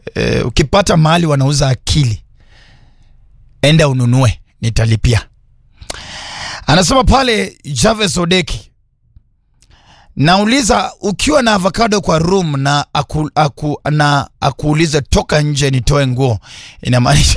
eh, ukipata mahali wanauza akili enda ununue nitalipia anasema pale Javes Odeki nauliza ukiwa na avocado kwa room na aku, aku, na akuulize toka nje nitoe nguo inamaanisha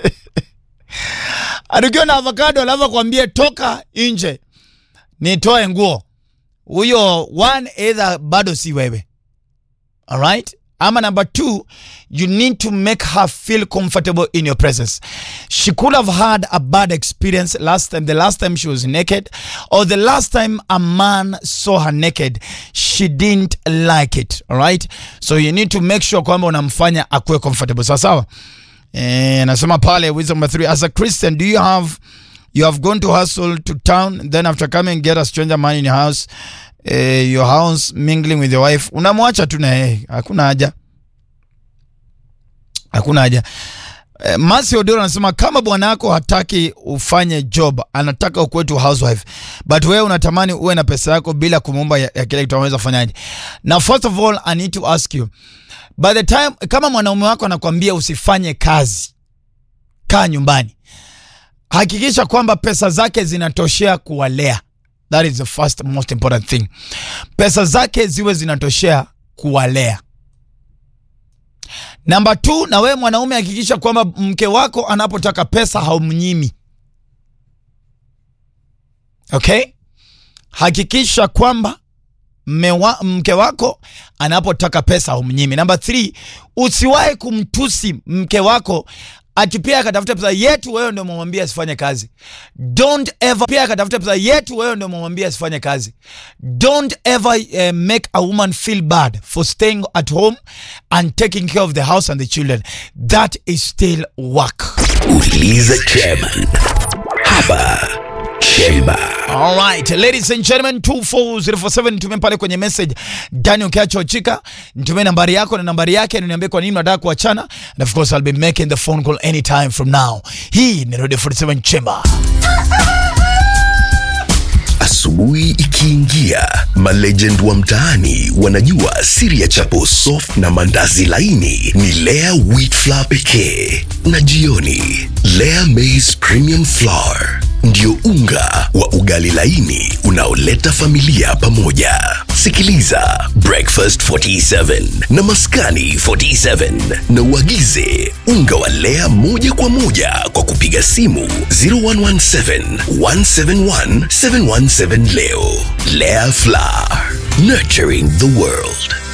ukiwa na avocado alafu akwambie toka nje nitoe nguo huyo one either bado si wewe alright ama number two you need to make her feel comfortable in your presence she could have had a bad experience last time the last time she was naked or the last time a man saw her naked she didn't like it alright so you need to make sure kwamba unamfanya akuwe comfortable sawa sawa eh, nasema pale wisdom number three as a christian do you have you have gone to hustle to town then after coming get a stranger man in your house eh, your house mingling with your wife unamwacha tu na yeye hakuna haja hakuna haja eh, Masi Odoro anasema kama bwana yako hataki ufanye job, anataka ukuwe tu housewife, but wewe unatamani uwe na pesa yako bila kumuomba ya, ya kile kitu, anaweza fanyaje? Na first of all I need to ask you by the time, kama mwanaume wako anakwambia usifanye kazi, kaa nyumbani, hakikisha kwamba pesa zake zinatoshea kuwalea. That is the first most important thing. Pesa zake ziwe zinatoshea kuwalea. Namba two, na wewe mwanaume hakikisha kwamba mke wako anapotaka pesa haumnyimi. Okay? Hakikisha kwamba mewa, mke wako anapotaka pesa haumnyimi. Namba three, usiwahi kumtusi mke wako ati pia akatafuta pesa yetu, wewe ndio umemwambia asifanye kazi. Don't ever pia akatafuta pesa yetu, wewe ndio umemwambia asifanye kazi. Don't ever uh, make a woman feel bad for staying at home and taking care of the house and the children. That is still work. Uliza chairman hapa Chemba. Alright, ladies and gentlemen, 24047 nitumie pale kwenye message Dani ukiacho chika, nitumie nambari yako na nambari yake, niambie kwa nini unataka kuachana, and of course I'll be making the phone call anytime from now. Hii ni Radio 47 Chamber. Asubuhi ikiingia, malegend wa mtaani wanajua siri ya chapo soft na mandazi laini ni Lea wheat flour pekee, na jioni Lea maize premium flour ndio unga wa ugali laini unaoleta familia pamoja. Sikiliza Breakfast 47 na Maskani 47 na uagize unga wa Lea moja kwa moja kwa kupiga simu 0117 171 717 leo. Lea Flour, nurturing the world.